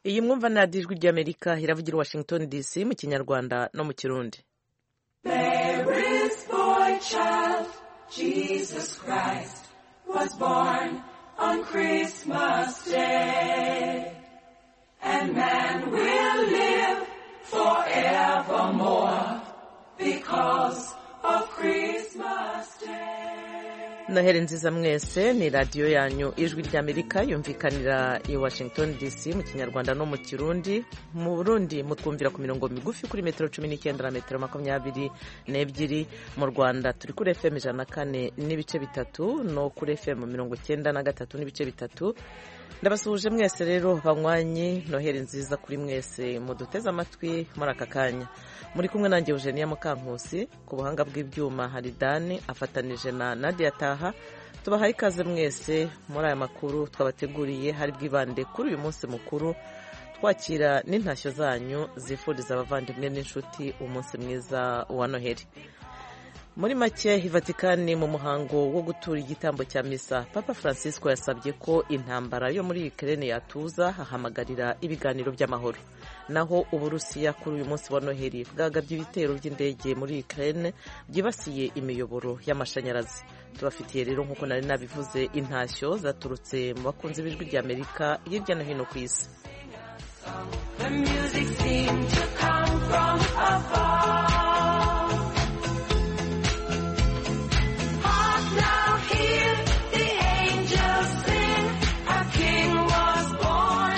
iyi mwumva ni radiyo ijwi ry'amerika iravugira i washington dc mu kinyarwanda no mu kirundi Jesus Christ was born on Christmas Day. And man will live forevermore because of Christmas Day. noheri nziza mwese ni radiyo yanyu ijwi ry'amerika yumvikanira i washington dc mu kinyarwanda no mu kirundi mu burundi mutwumvira ku mirongo migufi kuri metero cumi n'icyenda na metero makumyabiri n'ebyiri mu rwanda turi kuri fm ijana na kane n'ibice bitatu no kuri fm mirongo icyenda na gatatu n'ibice bitatu ndabasuhuje mwese rero banywanyi noheri nziza kuri mwese muduteze amatwi muri aka kanya muri kumwe nanjye eugenia mukankusi ku buhanga bw'ibyuma hari dani afatanije na nadia taha tubahaye ikaze mwese muri aya makuru twabateguriye hari bwibande kuri uyu munsi mukuru twakira n'intashyo zanyu zifuriza abavandimwe n'inshuti umunsi mwiza wa noheri muri make ivatikani mu muhango wo gutura igitambo cya misa papa francisco yasabye ko intambara yo muri ukraine yatuza ahamagarira ibiganiro by'amahoro naho uburusiya kuri uyu munsi wa noheli bwagabye ibitero by'indege muri ukraine byibasiye imiyoboro y'amashanyarazi tubafitiye rero nk'uko nari nabivuze intashyo zaturutse mu bakunzi b'ijwi ry'amerika hirya no hino ku isi The music seemed to come from afar. Hark now, hear the angels sing. A king was born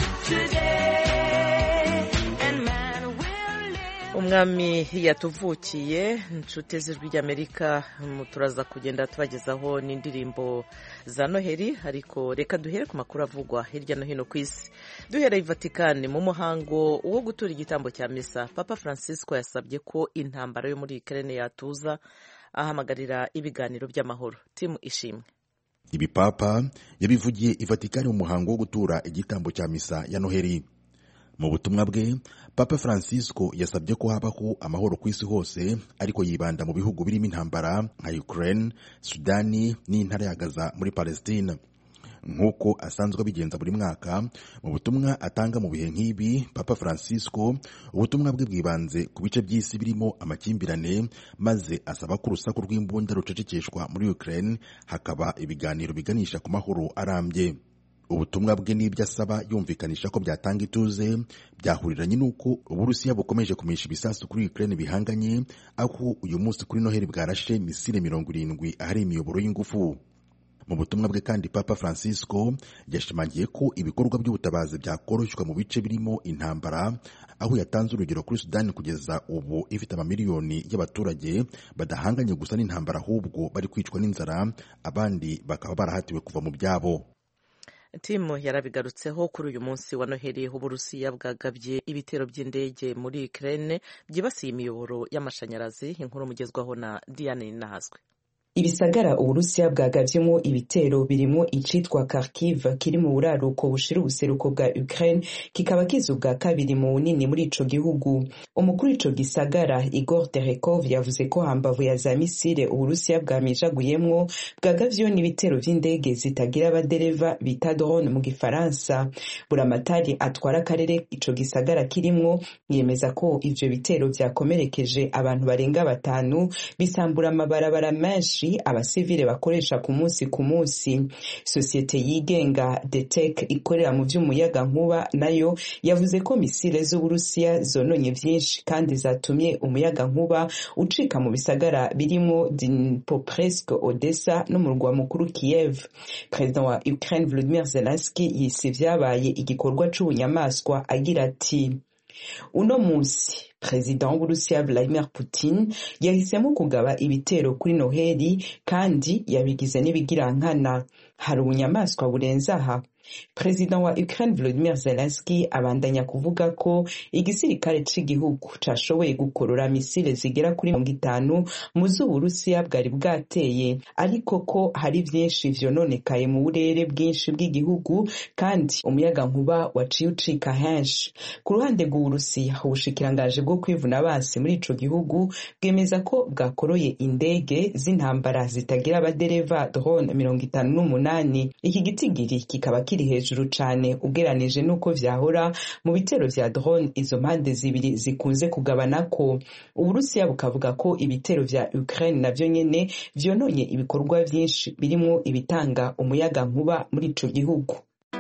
today, and man will live. umwami yatuvukiye inshuti z'ijwi ry'amerika mu- turaza kugenda tubagezaho n'indirimbo za noheli ariko reka duhere ku makuru avugwa hirya no hino ku isi duhereye i vatikani mu muhango wo gutura igitambo cya misa papa francisco yasabye ko intambara yo muri ukraine yatuza ahamagarira ibiganiro by'amahoro timu ishimwe ibi papa yabivugiye i vatikani mu muhango wo gutura igitambo cya misa ya noheli mu butumwa bwe papa francisco yasabye ko habaho amahoro ku isi hose ariko yibanda mu bihugu birimo intambara nka ukraine sudani n'intara ya gaza muri palestine nk'uko asanzwe abigenza buri mwaka mu butumwa atanga mu bihe nk'ibi papa francisco ubutumwa bwe bwibanze ku bice by'isi birimo amakimbirane maze asaba ko urusaku rw'imbunda rucecekeshwa muri ukraine hakaba ibiganiro biganisha ku mahoro arambye ubutumwa bwe n'ibyo asaba yumvikanisha ko byatanga ituze byahuriranye n'uko uburusiya bukomeje kumisha ibisasu kuri ukraine bihanganye aho uyu munsi kuri noheli bwarashe misile mirongo irindwi ahari imiyoboro y'ingufu mu butumwa bwe kandi papa francisco yashimangiye ko ibikorwa by'ubutabazi byakoroshywa mu bice birimo intambara aho yatanze urugero kuri sudani kugeza ubu ifite amamiliyoni y'abaturage badahanganye gusa n'intambara ahubwo bari kwicwa n'inzara abandi bakaba barahatiwe kuva mu byabo timu yarabigarutseho kuri uyu munsi wa noheli uburusiya bwagabye ibitero by'indege muri ukraine byibasiye imiyoboro y'amashanyarazi inkuru mugezwaho na diane nahazwe ibisagara uburusiya bwagavyemo ibitero birimo icitwa kharkiv kiri mu buraruko bushira ubuseruko bwa ukraine kikaba kiza ubwa kabiri mu bunini muri ico gihugu umukuru w'ico gisagara igor terekov yavuze ko hambavu ya za misile uburusiya bwamijaguyemwo bwagavyeho n'ibitero vy'indege zitagira abadereva bita drone mu gifaransa buramatari atwara akarere ico gisagara kirimwo yemeza ko ivyo bitero vyakomerekeje abantu barenga batanu bisambura amabarabara menshi abasivile bakoresha ku munsi ku munsi sosiyete yigenga detec ikorera mu vy'umuyaga nkuba nayo yavuze ko misile z'uburusiya zononye vyinshi kandi zatumye umuyaga nkuba ucika mu bisagara birimo dnipropetrovsk odessa n'umurwa mukuru kiev perezida wa ukraine volodymyr zelensky yise vyabaye igikorwa c'ubunyamaswa agira ati uno munsi perezida w'uburusiya vladimir putin yahisemo kugaba ibitero kuri noheli kandi yabigize n'ibigirankana hari ubunyamaswa burenze aha perezida wa ukraine volodymyr zelensky abandanya kuvuga ko igisirikare c'igihugu cashoboye gukorora misile zigera kuri mirongo itanu mu z'uburusiya bwari bwateye ariko ko hari vyinshi vyononekaye mu burere bwinshi bw'igihugu kandi umuyaga nkuba waciye ucika henshi ku ruhande rw'uburusiya ubushikirangaje bwo kwivuna basi muri ico gihugu bwemeza ko bwakoroye indege z'intambara zitagira abadereva drone mirongo itanu n'umunani iki gitigiri kikaba kiri hejuru cane ugeranije n'uko vyahora mu bitero vya drone izo mpande zibiri zikunze kugabanako uburusiya bukavuga ko ibitero vya ukraine navyo nyene vyononye ibikorwa vyinshi birimwo ibitanga umuyaga nkuba muri ico gihugu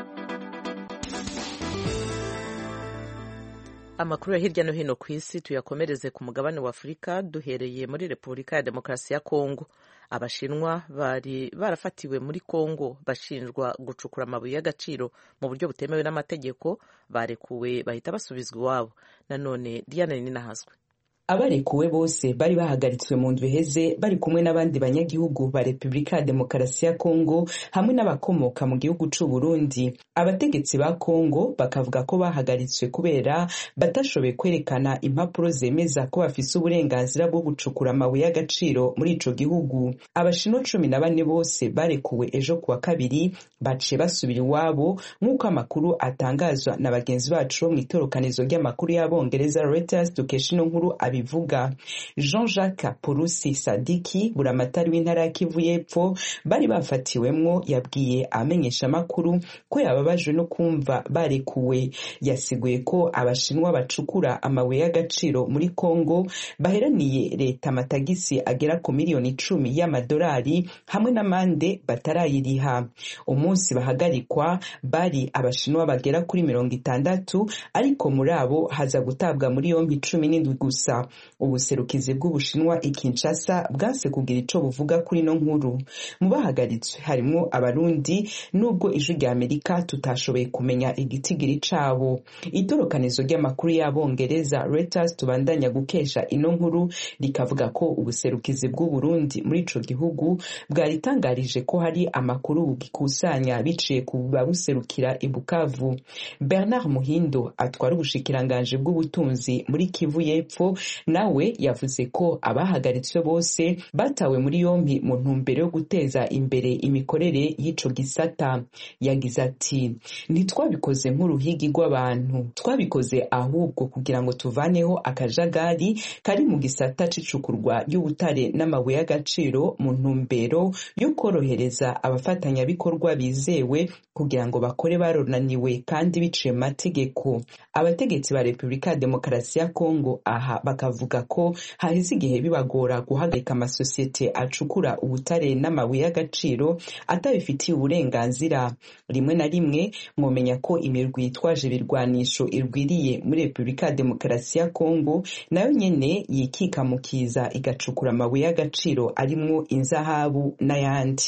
amakuru ya hirya no hino ku isi tuyakomereze ku mugabane wa afurika duhereye muri repubulika ya demokarasi ya kongo abashinwa bari barafatiwe muri kongo bashinjwa gucukura amabuye y'agaciro mu buryo butemewe n'amategeko barekuwe bahita basubizwa iwabo nanone diane ninahazwe abarekuwe bose bari bahagaritswe mu ndwi iheze bari kumwe n'abandi banyagihugu ba repubulika ya demokarasi ya kongo hamwe n'abakomoka mu gihugu c'u burundi abategetsi ba kongo bakavuga ko bahagaritswe kubera batashoboye kwerekana impapuro zemeza ko bafise uburenganzira bwo gucukura amabuye y'agaciro muri ico gihugu abashinwa cumi na bane bose barekuwe ejo kuwa kabiri baciye basubira iwabo nk'uko amakuru atangazwa na bagenzi bacu bo mw'itorokanizo ry'amakuru y'abongereza reuters dukesha ino nkuru abivuga jean jacques purusi sadiki buramatari w'intara ya kivu y'epfo bari bafatiwemwo yabwiye abamenyeshamakuru ko yababajwe no kumva barekuwe yasiguye ko abashinwa bacukura amabuye y'agaciro muri kongo baheraniye leta amatagisi agera ku miliyoni icumi y'amadolari hamwe n'amande batarayiriha umunsi bahagarikwa bari abashinwa bagera kuri mirongo itandatu ariko muri abo haza gutabwa muri yompi cumi n'indwi gusa ubuserukizi bw'ubushinwa i Kinshasa bwanse kugira ico buvuga kuri ino nkuru mu bahagaritswe harimwo abarundi nubwo ijwi rya amerika tutashoboye kumenya igitigiri cabo itorokanizo ry'amakuru y'abongereza reuters tubandanya gukesha ino nkuru rikavuga ko ubuserukizi bw'uburundi muri ico gihugu bwaritangarije ko hari amakuru bugikusanya biciye ku babuserukira i bukavu bernard muhindo atwara ubushikiranganji bw'ubutunzi muri kivu y'epfo nawe yavuze ko abahagaritswe bose batawe muri yompi mu ntumbero yo guteza imbere imikorere y'ico gisata yagize ati ntitwabikoze nk'uruhigi rw'abantu twabikoze ahubwo kugira ngo tuvaneho akajagari kari mu gisata c'icukurwa ry'ubutare n'amabuye y'agaciro mu ntumbero yo korohereza abafatanyabikorwa bizewe kugira ngo bakore baronaniwe kandi biciye mu mategeko abategetsi ba repubulika ya demokarasi ya kongo aha bakavuga ko haheze igihe bibagora guhagarika amasosiyete acukura ubutare n'amabuye y'agaciro atabifitiye uburenganzira rimwe na rimwe mwomenya ko imirwi yitwaje ibirwanisho irwiriye muri repubulika ya demokarasi ya kongo nayo nyene yikikamukiza igacukura amabuye y'agaciro arimwo inzahabu n'ayandi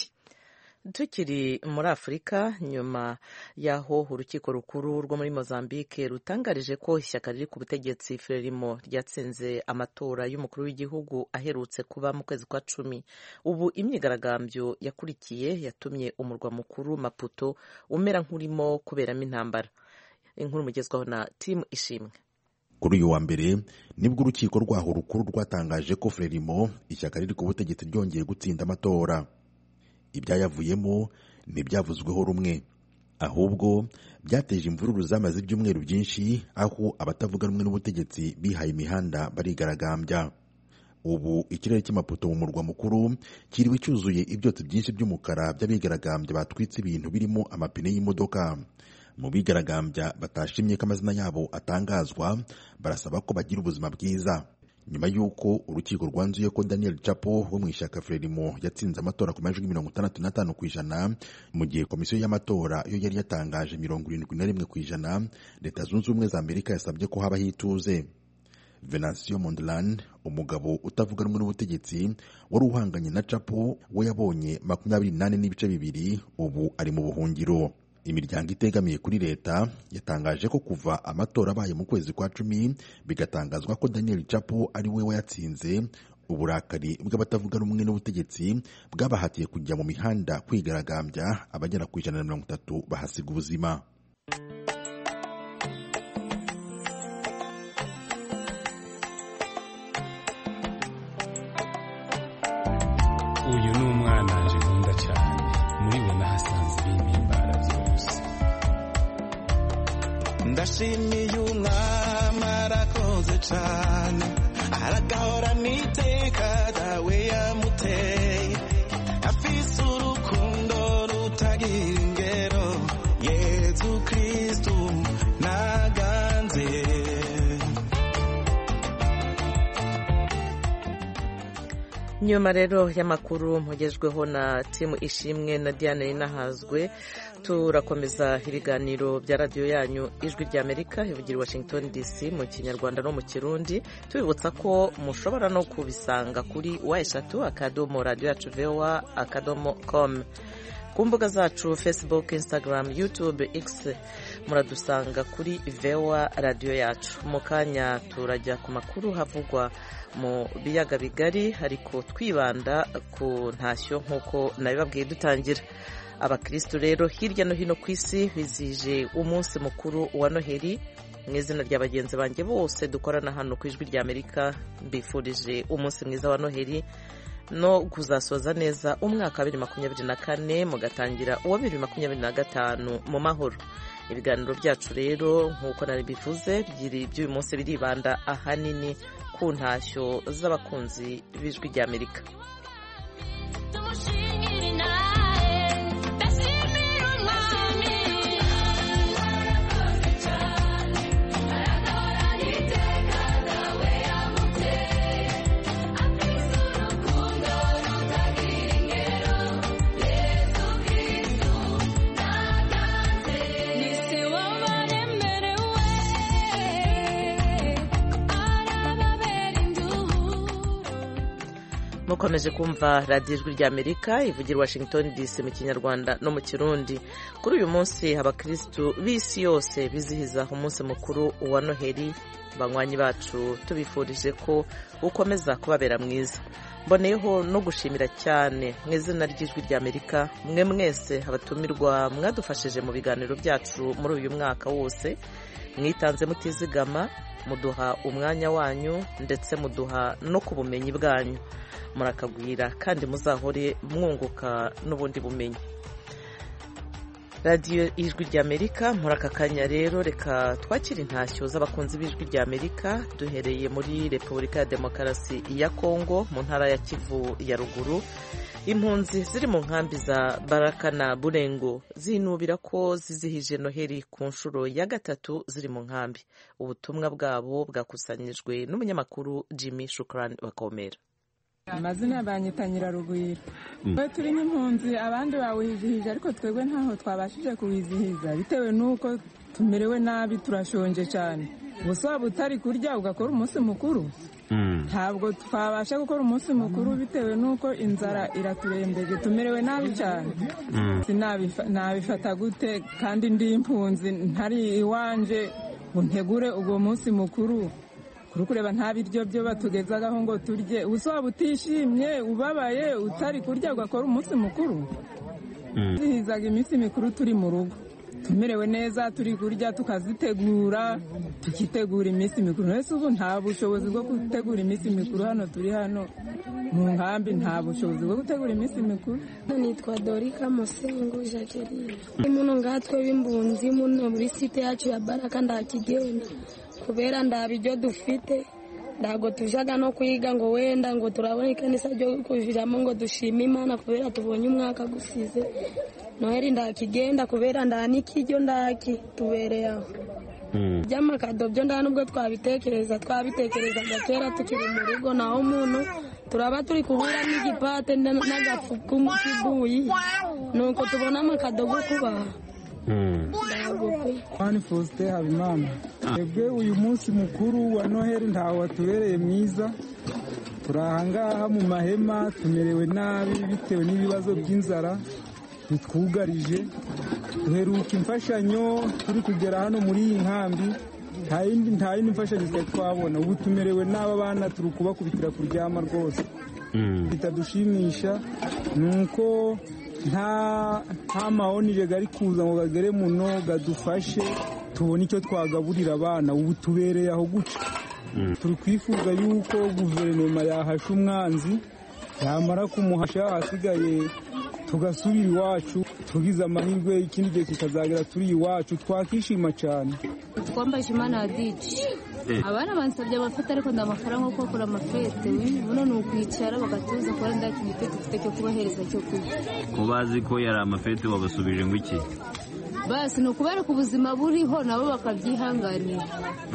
tukiri muri afurika nyuma y'aho urukiko rukuru rwo muri mozambique rutangarije ko ishyaka riri ku butegetsi frelimo ryatsinze amatora y'umukuru w'igihugu aherutse kuba mu kwezi kwa cumi ubu imyigaragambyo yakurikiye yatumye umurwa mukuru maputo umera nk'urimo kuberamo intambara inkuru mugezwaho na timu ishimwe kuri uyu wa mbere nibwo urukiko rwaho rukuru rwatangaje ko frelimo ishyaka riri ku butegetsi ryongeye gutsinda amatora ibyayavuyemo ntibyavuzweho rumwe ahubwo byateje imvururu zamaze ibyumweru byinshi aho abatavuga rumwe n'ubutegetsi bihaye imihanda barigaragambya ubu ikirere cy'amapoto mu murwa mukuru kiriwe cyuzuye ibyotsi byinshi by'umukara by'abigaragambya batwitse ibintu birimo amapine y'imodoka mu bigaragambya batashimye ko amazina yabo atangazwa barasaba ko bagira ubuzima bwiza nyuma y'uko urukiko rwanzuye ko daniel chapo wo mu ishyaka frelimo yatsinze amatora ku majwi mirongo itandatu n'atanu ku ijana mu gihe komisiyo y'amatora yo yari yatangaje mirongo irindwi na rimwe ku ijana leta zunze ubumwe za amerika yasabye ko habaho ituze venansiyo mondland umugabo utavuga rumwe n'ubutegetsi wari uhanganye na chapo we yabonye makumyabiri n'ane n'ibice bibiri ubu ari mu buhungiro imiryango itegamiye kuri leta yatangaje ko kuva amatora abaye mu kwezi kwa cumi bigatangazwa ko daniel chapo ari we wayatsinze uburakari bw'abatavuga rumwe n'ubutegetsi bwabahatiye kujya mu mihanda kwigaragambya abagera ku ijana na mirongo itatu bahasiga ubuzima uyu ni umwana nje nkunda cyane muri we nahasanze ibimpimbara byose ndashimiye umwami arakoze cyane aragahorana iteka dawe yamuteye afise urukundo rutagira ingero yezu kristu naganze nyuma rero y'amakuru mpugejweho na timu ishimwe na diane inahazwe turakomeza ibiganiro bya radiyo yanyu ijwi ry'amerika ivugira i washington dc mu kinyarwanda no mu kirundi tubibutsa ko mushobora no kubisanga kuri wa eshatu akadomo radiyo yacu vewa akadomo komu ku mbuga zacu facebook instagram youtube x muradusanga kuri vewa radiyo yacu mu kanya turajya ku makuru havugwa mu biyaga bigari ariko twibanda ku ntashyo nk'uko nabibabwiye dutangira abakirisitu rero hirya no hino ku isi bizihije umunsi mukuru wa noheli mu izina rya bagenzi banjye bose dukorana hano ku ijwi ry'amerika mbifurije umunsi mwiza wa noheli no kuzasoza neza umwaka wa bibiri makumyabiri na kane mugatangira uwa bibiri makumyabiri na gatanu mu mahoro ibiganiro byacu rero nk'uko nari bivuze by'uyu munsi biribanda ahanini ku ntashyo z'abakunzi b'ijwi ry'amerika mukomeje kumva radiyo ijwi ry'amerika ivugira washington dc mu kinyarwanda no mu kirundi kuri uyu munsi abakirisitu b'isi yose bizihiza umunsi mukuru wa noheli banywanyi bacu tubifurije ko ukomeza kubabera mwiza mboneyeho no gushimira cyane mu izina ry'ijwi ry'amerika mwe mwese abatumirwa mwadufashije mu biganiro byacu muri uyu mwaka wose mwitanze mutizigama muduha umwanya wanyu ndetse muduha no ku bumenyi bwanyu murakagwira kandi muzahore mwunguka n'ubundi bumenyi radiyo ijwi ry'amerika muri aka kanya rero reka twakire intashyo z'abakunzi b'ijwi ry'amerika duhereye muri repubulika ya demokarasi ya kongo mu ntara ya kivu ya ruguru impunzi ziri mu nkambi za baraka na burengo zinubira ko zizihije noheli ku nshuro ya gatatu ziri mu nkambi ubutumwa bwabo bwakusanyijwe n'umunyamakuru jimmy shukrani bakomera amazina banyita nyirarugwiro twe turi nk'impunzi abandi bawizihije ariko twebwe ntaho twabashije kuwizihiza bitewe n'uko tumerewe nabi turashonje cyane gusa waba utari kurya ugakora umunsi mukuru ntabwo twabasha gukora umunsi mukuru bitewe n'uko inzara iraturembeje tumerewe nabi cyane nabifata gute kandi ndi impunzi ntari iwanje ngo ntegure uwo munsi mukuru kuri kureba nta biryo byo batugezagaho ngo turye ubuso waba utishimye ubabaye utari kurya ugakora umunsi mukuru zihizaga iminsi mikuru turi mu rugo tumerewe neza turi kurya tukazitegura tukitegura iminsi mikuru mbese ubu nta bushobozi bwo gutegura iminsi mikuru hano turi hano mu nkambi nta bushobozi bwo gutegura iminsi mikuru nitwa dorika musengo jacqueline muno ngatwe b'imbunzi muno muri site yacu ya baraka ndakigenda kubera ndaba ibyo dufite ntabwo tujaga no kwiga ngo wenda ngo turabona ikanisa ryo kujiramo ngo dushime imana kubera tubonye umwaka gusize noheli ndakigenda kubera nda n'ikiryo ndaki tubereye aho by'amakado byo nda nubwo twabitekereza twabitekerezaga kera tukiri mu rugo naho muntu turaba turi kubura n'igipate n'agafu k'ibuyi nuko tubona amakado go kubaha Mani Faustin Habimana twebwe uyu munsi mukuru wa noheli ntawe watubereye mwiza turi ahangaha mu mahema tumerewe nabi bitewe n'ibibazo by'inzara bitwugarije duheruka imfashanyo turi kugera hano muri iyi nkambi nta yindi nta yindi mfashanyo twari twabona ubu tumerewe nabi abana turi kubakubitira kuryama rwose bitadushimisha ni uko nta nta mahonire gari kuza ngo gagere muno gadufashe tubone icyo twagaburira abana ubu tubereye aho guca turi kwifuza yuko guverinoma yahasha umwanzi yamara kumuhasha ahasigaye tugasubira iwacu tugize amahirwe ikindi gihe kikazagera turi iwacu twakishima cyane twambaje imana ya diji abana bansabye amafete ariko nda amafaranga yo gukora amafete buno ni ukwicara bagatuza kubona nda kintu dufite cyo kubahereza cyo kurya ko bazi ko yari amafete babasubije ngo iki basi ni ukubereka ubuzima buriho nabo bakabyihanganira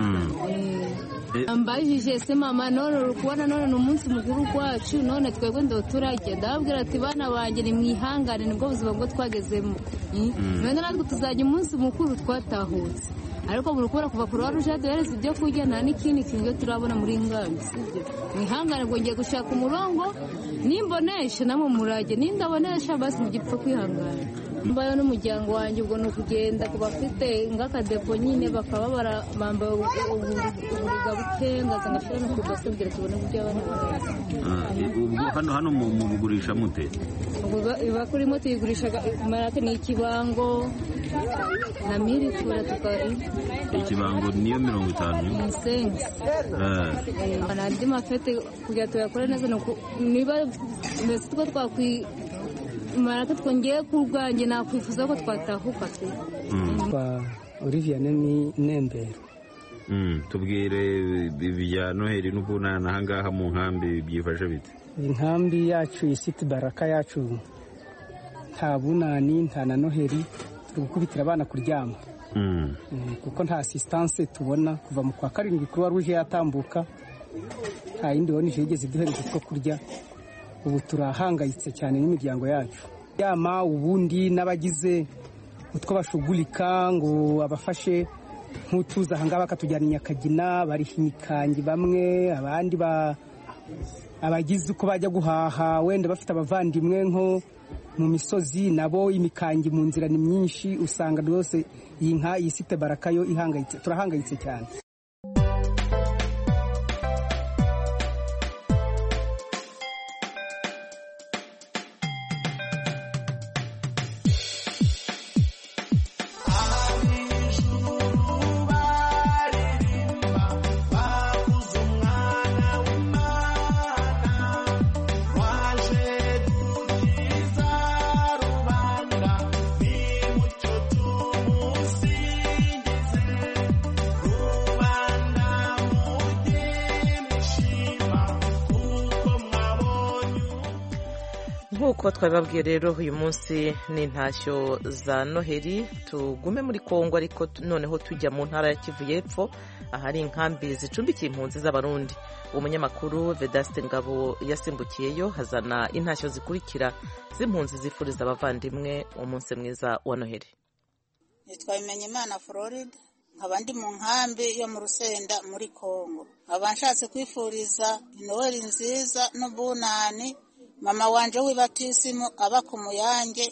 mbajije se mama none uri kubona none ni umunsi mukuru wacu none twebwe ndo turajya ndababwira ati bana banjye ni mwihangane nibwo buzima bwo twagezemo none natwe tuzajya umunsi mukuru twatahutse ariko buri kubera kuva kuruwa ruje duhereza ibyo kurya nta n'ikindi kintu turabona muri ngambi sibyo mwihangane ngo ngiye gushaka umurongo nimbonesha namwe murajye nindabonesha basi mugipfa kwihangana mbayo n'umuryango wanjye ubwo ni ukugenda ku bafite nk'akadepo nyine bakaba bambaye uburiga bukenga ngashira no ku ibase kugira tubone uburyo abana baraza ubwo hano hano mubugurisha mute iba kurimo tuyigurisha marake ni ikibango na mirikura tukari ikibango niyo mirongo itanu ni sengi andi mafete kugira tuyakore neza niba mbese two twakwi marake twongeye ku bwanjye nakwifuza ko twatahuka twe kwa Olivier ni nembero tubwire ibya noheli n'ubunani ahangaha mu nkambi byifashe bite inkambi yacu isiti baraka yacu nta bunani nta na noheli turi gukubitira abana kuryama kuko nta asisitanse tubona kuva mu kwa karindwi kuruwa ruje yatambuka nta yindi bonije yigeze iduhereza two kurya ubu turahangayitse cyane n'imiryango yacu yama ubundi n'abagize utwo bashugurika ngo abafashe nk'utuza ahangaha bakatujyana i nyakagina bariha imikangi bamwe abandi abagize uko bajya guhaha wenda bafite abavandimwe nko mu misozi nabo imikangi mu nzira ni myinshi usanga rwose iyi nka iyi site baraka yo ihangayitse turahangayitse cyane nk'uko twabibabwiye rero uyu munsi ni intashyo za noheli tugume muri kongo ariko noneho tujya mu ntara ya kivu y'epfo ahari inkambi zicumbikiye impunzi z'abarundi umunyamakuru vedaste ngabo yasimbukiyeyo hazana intashyo zikurikira z'impunzi zifuriza abavandimwe umunsi mwiza wa noheli nitwa Bimenyimana Floride nkaba ndi mu nkambi yo mu rusenda muri kongo nkaba nshatse kwifuriza inoweli nziza n'ubunani mama wanje w'ibatisimu aba ku muyange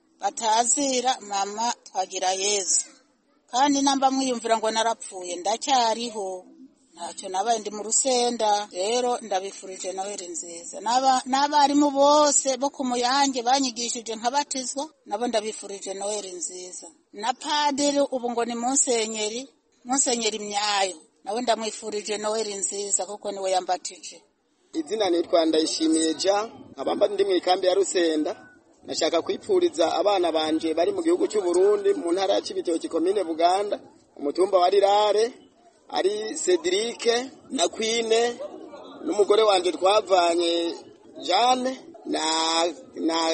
batazira mama twagira yezu kandi namba mwiyumvira ngo narapfuye ndacyariho ntacyo nabaye ndi mu rusenda rero ndabifurije noheli nziza n'abarimu bose bo ku muyange banyigishije nkabatizwa nabo ndabifurije noheli nziza na padiri ubu ngo ni munsenyeri munsenyeri myayo nawe ndamwifurije noheli nziza kuko niwe yambatije izina nitwa ndayishimiye ja nkaba ndi mu ikambi ya rusenda nashaka kwipfuriza abana banje bari mu gihugu cy'u Burundi mu ntara ya Cibitoke komine Buganda umutumba wa Rirare ari Cedric na Queen n'umugore wanje twavanye Jane na na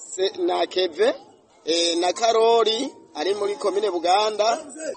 na Keve e, na Karori ari muri komine Buganda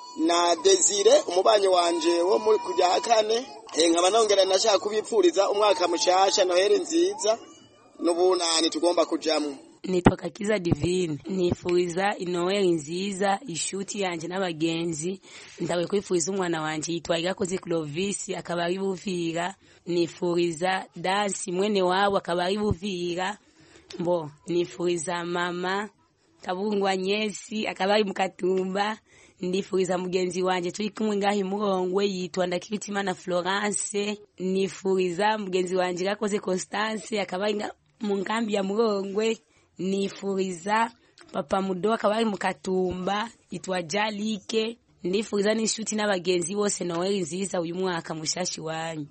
na Desire umubanyi wanje wo muri kujya kane nkaba nongera nashaka kubipfuriza umwaka mushasha noheli nziza n'ubunani tugomba kujamwo nitwa kakiza divine nifuriza inoweli nziza ishuti yanjye n'abagenzi ndawe kwifuriza umwana wanjye yitwa irakoze clovis akaba ari buvira nifuriza dansi mwene wabo akaba ari buvira mbo nifuriza mama kabungwa nyesi akaba ari mukatumba ndifuriza mugenzi wanje turi kumwe ngaho imurongwe yitwa ndakibitimana florence nifuriza mugenzi wanje gakoze constance akaba ari mu nkambi ya murongwe nifuriza papa mudo akaba ari mu katumba yitwa jalike ndifuriza n'inshuti n'abagenzi bose noweli nziza uyu mwaka mushashi wanyu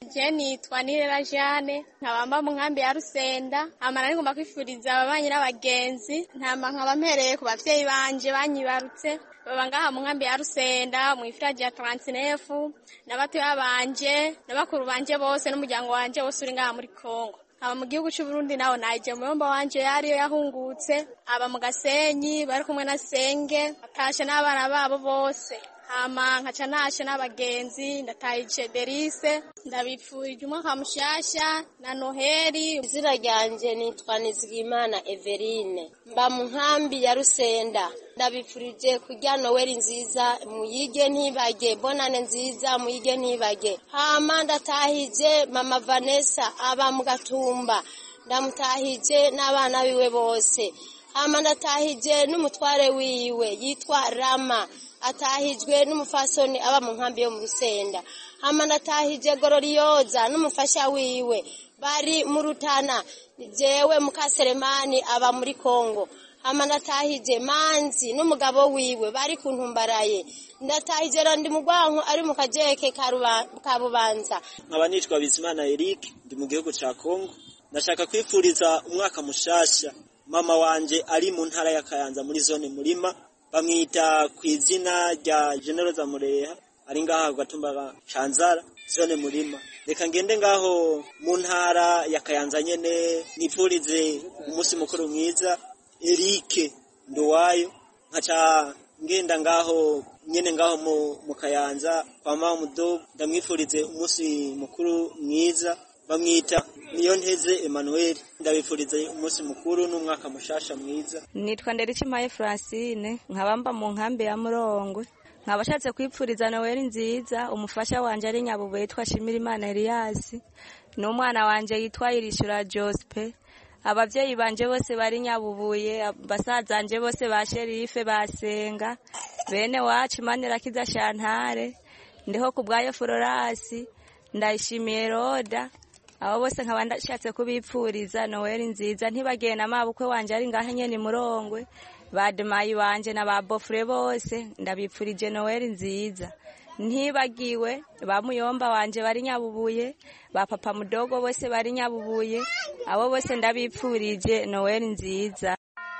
je nitwa nirera jane nkabamba mu nkambi ya rusenda amara nigomba kwifuriza ababanyi n'abagenzi ntama nkaba mpereye ku bavyeyi banje banyibarutse baba ngaha mu nkambi ya rusenda mu ifiraji ya taransinefu n'abatoya banje n'abakuru banje bose n'umuryango wanje wose uri ngaha muri kongo aba mu gihugu c'uburundi naho naje muyomba wanje yariyo yahungutse aba mu gasenyi bari kumwe na senge batashe n'abana babo bose hama nkaca nashe n'abagenzi ndatahije derise ndabipfurije umwaka mushasha na noheli izina ryanje nitwa nizigimana everine mba mu nkambi ya rusenda ndabipfurije kurya noweli nziza muyige ntibage bonane nziza muyige ntibage hama ndatahije mama vanessa aba mu gatumba ndamutahije n'abana biwe bose hama ndatahije n'umutware wiwe yitwa rama atahijwe n'umufasoni aba mu nkambi yo mu rusenda hama ndatahije gororiyoza n'umufasha wiwe bari mu rutana jewe mukaseremani aba muri kongo hama ndatahije manzi n'umugabo wiwe bari ku ntumbaraye ndatahije randi mugwanko ari mu kajeke ka Ruba- ka bubanza nkaba nitwa bizimana eric ndi mu gihugu ca kongo ndashaka kwifuriza umwaka mushasha mama wanje ari mu ntara ya kayanza muri zone murima bamwita ku izina rya generoza mureha ari ngaha ku gatumba ka canzara zone murima reka ngende ngaho mu ntara ya kayanza nyene nipfurize umunsi mukuru mwiza erike nduwayo nkaca ngenda ngaho nyene ngaho mu, mu kayanza kwa mama mudogo ndamwifurize umunsi mukuru mwiza bamwita niyo nteze Emmanuel ndabifurize umunsi mukuru n'umwaka mushasha mwiza nitwa nderikimaye francine nkabamba mu nkambi ya murongwe nkaba ashatse kwipfuriza noweli nziza umufasha wanje ari nyabubu yitwa shimirimana eliyasi n'umwana wanje yitwa irishura jospe abavyeyi banje bose bari nyabubuye basazanje bose ba sherife basenga bene wacu manirakiza shantare ndiho ku bwayo florasi ndayishimiye roda abo bose nkaba ndashatse kubipfuriza noweli nziza ntibagiye na mabukwe wanje ari ngahe nyene murongwe bademayi banje na ba bofure bose ndabipfurije noweli nziza ntibagiwe ba muyomba wanje bari nyabubuye ba papa mudogo bose bari nyabubuye abo bose ndabipfurije noweli nziza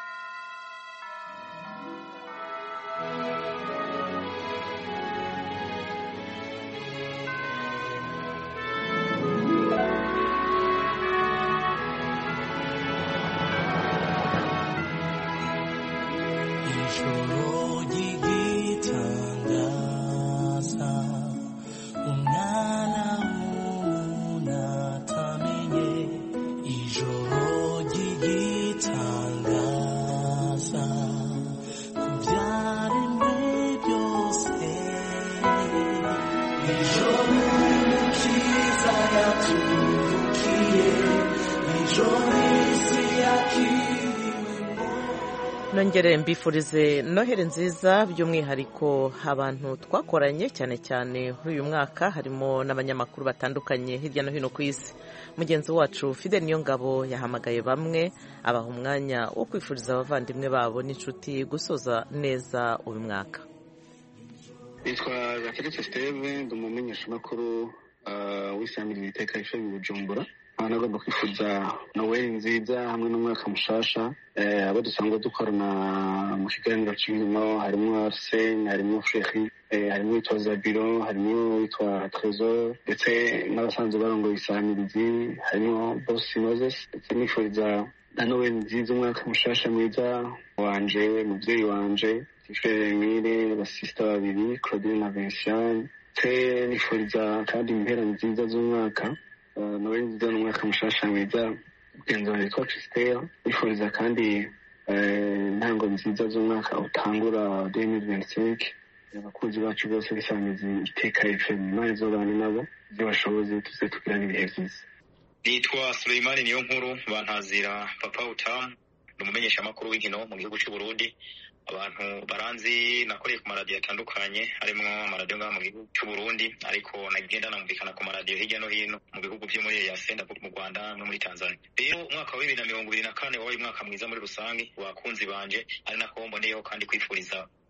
ijoro ry'igitangaza umwana w'umuntu atamenye ijoro ry'igitangaza ku byaremwe byose ijoro umukiza yatuvukiye ijoro isi yakiriwe nongere mbifurize noheri nziza by'umwihariko abantu twakoranye cyane cyane muri uyu mwaka harimo n'abanyamakuru batandukanye hirya no hino ku isi mugenzi wacu fide niyo ngabo yahamagaye bamwe abaha umwanya wo kwifuriza abavandimwe babo n'inshuti gusoza neza uyu mwaka nitwa gateretse steve ndi umumenyeshamakuru uh, w'isamiriza iteka ishami bujumbura nkaba nagomba kwifuza noweli nziza hamwe n'umwaka mushasha eh, abo dusanzwe dukorana mu kiganiro cy'inkino harimo arsene harimo feri eh, harimo witwa zabiro harimo witwa tresor ndetse n'abasanzwe barongoye isamirizi harimo bosi moses ndetse nifuriza na noweli nziza umwaka mushasha mwiza wanje muvyeyi wanje tifere emile basista babiri claudine na vinciane ndetse nifuriza kandi impera nziza z'umwaka Uh, noweli nziza n'umwaka mushasha mwiza mugenzi wanjye witwa christelle nifuriza kandi eh, intango nziza z'umwaka utangura 2025 abakunzi bacu bose b'isamizi iteka fm imana izobane nabo ibyo bashoboze tuze tugirana ibihe byiza nitwa Suleimani niyo nkuru bantazira papa utamu ni umumenyeshamakuru w'inkino mu gihugu cy'u Burundi abantu baranzi nakoreye ku maradiyo atandukanye harimo amaradiyo ngaha mu gihugu cy'u Burundi ariko nagenda namvikana ku maradiyo hirya no hino mu bihugu byo muri EAC ndavuga mu Rwanda no muri Tanzania rero umwaka wa bibiri na mirongo ibiri na kane wabaye umwaka mwiza muri rusange wakunzi banje ari nako mboneyeho kandi kwifuriza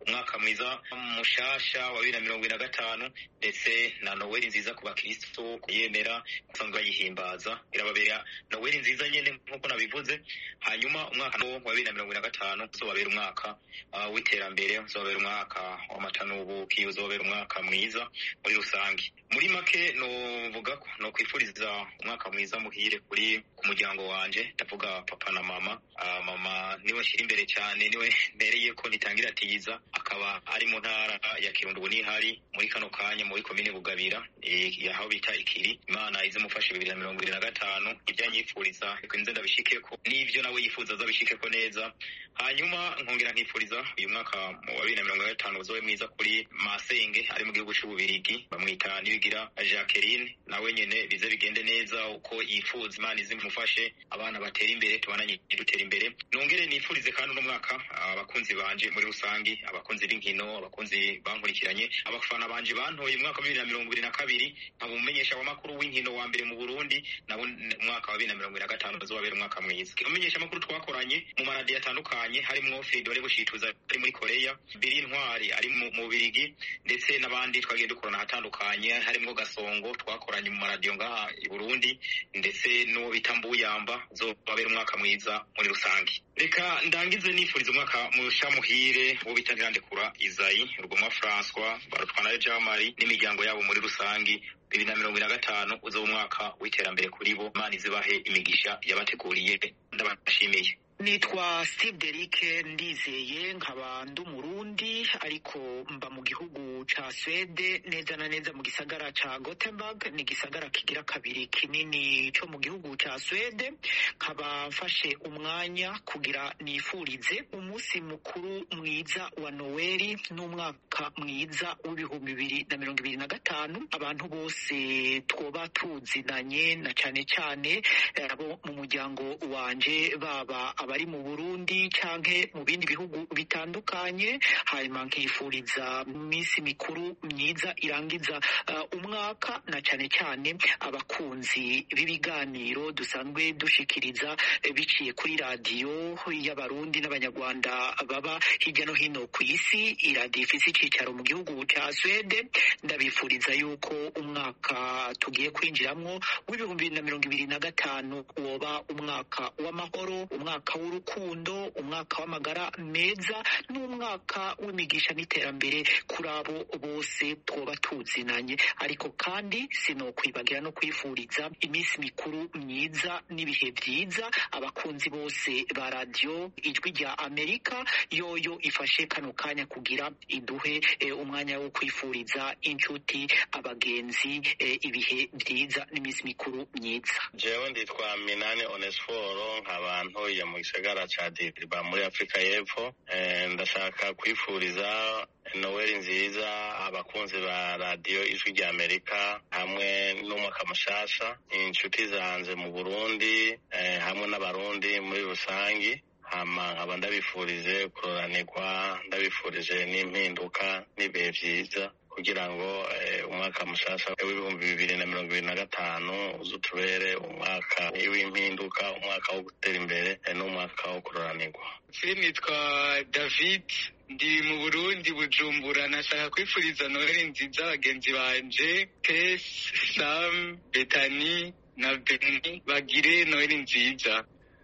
umwaka mwiza mushasha wa bibiri na mirongo ibiri na gatanu ndetse na noweli nziza ku bakristo kuyemera basanzwe bayihimbaza irababera noweli nziza nyene nk'uko nabivuze hanyuma umwaka wa bibiri na mirongo ibiri na gatanu uzobabera umwaka uh, w'iterambere uzobabera umwaka w'amatanubuki uzobabera umwaka mwiza muri rusange muri make novuga ko no kwifuriza umwaka mwiza muhire kuri ku muryango wanje ndavuga papa na mama uh, mama niwe nshyira imbere cyane niwe mbereye ko nitangira atiza akaba ari mu ntara ya kirundo ubu nihari muri kano kanya muri komine bugabira eh, aho bita ikiri imana izimufashe bibiri na mirongo ibiri na gatanu ibyo anyifuriza reka nze ndabishikeko n'ibyo nawe yifuza azabishikeko neza hanyuma nkongera nkifuriza uyu mwaka wa bibiri na mirongo ine na gatanu uzobe mwiza kuri masenge ari mu gihugu c'ububirigi bamwita nibigira jacqueline nawe nyene bize bigende neza uko yifuza imana izimufashe abana batera imbere tubananye dutera imbere nongere nifurize kandi uno mwaka abakunzi banje muri rusangi abakunzi b'inkino abakunzi bankurikiranye abafana banje bantoye umwaka wa bibiri na mirongo ibiri na kabiri nkaba umumenyesha w'amakuru w'inkino wa mbere mu burundi nabo umwaka wa bibiri na mirongo ibiri na gatanu uzobabera umwaka mwiza umumenyesha amakuru twakoranye mu maradiyo atandukanye harimo fidore bushituza ari muri koreya biri ntwari ari mu mu birigi ndetse n'abandi twagiye dukorana ahatandukanye harimo gasongo twakoranye mu maradiyo ngaha i burundi ndetse n'uwo bita mbuyamba uzobabera umwaka mwiza muri rusange reka ndangize nifuriza umwaka musha muhire uwo bita ntirandekura izayi rugomwa françois barutwana jamari n'imiryango yabo muri rusange bibiri na mirongo ine na gatanu uzoba umwaka w'iterambere kuri bo imana izibahe imigisha yabateguriye ndabashimiye nitwa steve derike ndizeye nkaba ndi umurundi ariko mba mu gihugu ca swede neza na neza mu gisagara ca gothenburg ni igisagara kigira kabiri kinini co mu gihugu ca swede nkaba mfashe umwanya kugira nifurize umunsi mukuru mwiza wa noweli n'umwaka mwiza w'ibihumbi bibiri na mirongo ibiri na gatanu abantu bose twoba tuzinanye na cane cane eh, abo mu muryango wanje baba abari mu burundi canke mu bindi bihugu bitandukanye hanyuma nkifuriza iminsi mikuru myiza irangiza uh, umwaka na cane cane abakunzi b'ibiganiro dusanzwe dushikiriza eh, biciye kuri radiyo y'abarundi n'abanyarwanda baba hirya no hino ku isi iradiyo ifise icicaro mu gihugu ca swede ndabifuriza yuko umwaka tugiye kwinjiramwo w'ibihumbi bibiri na mirongo ibiri na gatanu woba umwaka w'amahoro umwaka w'urukundo umwaka w'amagara meza n'umwaka w'imigisha n'iterambere kuri abo bose twoba tuzinanye ariko kandi sinokwibagira no kwifuriza iminsi mikuru myiza n'ibihe byiza abakunzi bose ba radiyo ijwi rya amerika yoyo ifashe kano kanya kugira iduhe eh, umwanya wo kwifuriza inshuti abagenzi eh, ibihe byiza n'iminsi mikuru myiza jewe nditwa minani onesiforo nkaba ntuye mu gisagara ca diriba muri afurika y'epfo Eh, ndashaka kwifuriza noweli nziza abakunzi ba radiyo ijwi rya amerika hamwe n'umwaka mushasha inshuti zanje mu burundi eh, hamwe n'abarundi muri rusangi hama nkaba ndabifurije kuroranirwa ndabifurije n'impinduka n'ibihe vyiza kugira ngo eh, umwaka mushasha w'ibihumbi bibiri na mirongo ibiri na gatanu uzutubere umwaka w'impinduka umwaka wo gutera imbere eh, n'umwaka wo kuroranirwa nitwa david ndi mu burundi bujumbura nashaka kwifuriza noheli nziza bagenzi banje tesi sam betani na beni bagire noheli nziza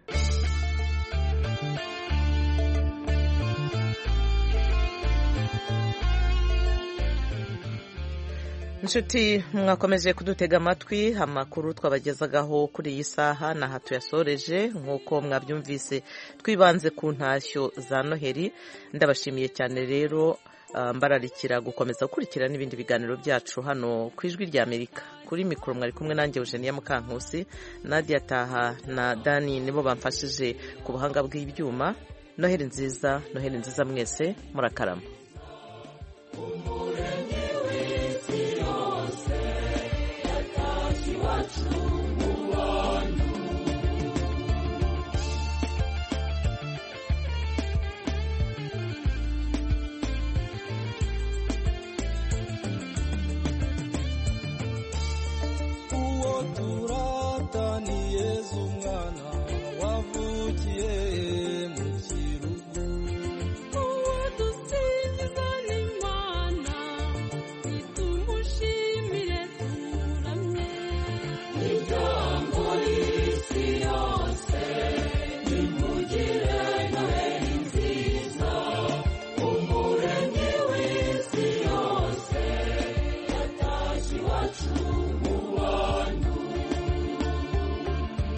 inshuti mwakomeje kudutega amatwi amakuru twabagezagaho kuri iyi saha ni aha tuyasoreje nk'uko mwabyumvise twibanze ku ntashyo za noheli ndabashimiye cyane rero ah, mbararikira gukomeza gukurikira n'ibindi biganiro byacu hano ku ijwi rya amerika kuri mikoro mwari kumwe nanjye eugenia mukankusi nadia taha na dani nibo bamfashije ku buhanga bw'ibyuma noheli nziza noheli nziza mwese murakarama uwo turata ni yezu umwana